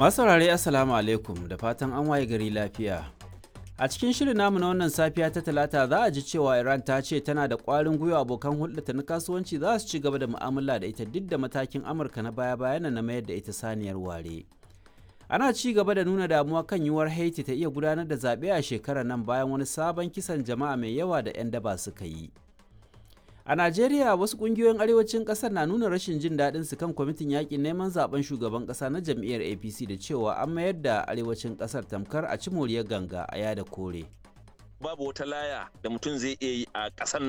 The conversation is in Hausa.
Masu saurare Assalamu alaikum da fatan an waye gari lafiya. A cikin shirin namu na wannan safiya ta talata za a ji cewa Iran ta ce tana da ƙwarin gwiwa abokan hulɗata na kasuwanci za su ci gaba da mu'amala da ita duk da matakin Amurka na baya-bayan na mayar da ita saniyar ware. Ana ci gaba da nuna damuwa kan yiwuwar Haiti ta iya gudanar da zaɓe a shekarar nan bayan wani sabon kisan jama'a mai yawa da 'yan daba suka yi. A Najeriya wasu kungiyoyin arewacin kasar na nuna rashin jin daɗin su kan kwamitin yakin neman zaben shugaban ƙasa na jam'iyyar APC da cewa an mayar da arewacin ƙasar tamkar a ci moriyar ganga a yada kore. Babu wata laya da mutum zai iya yi a ƙasar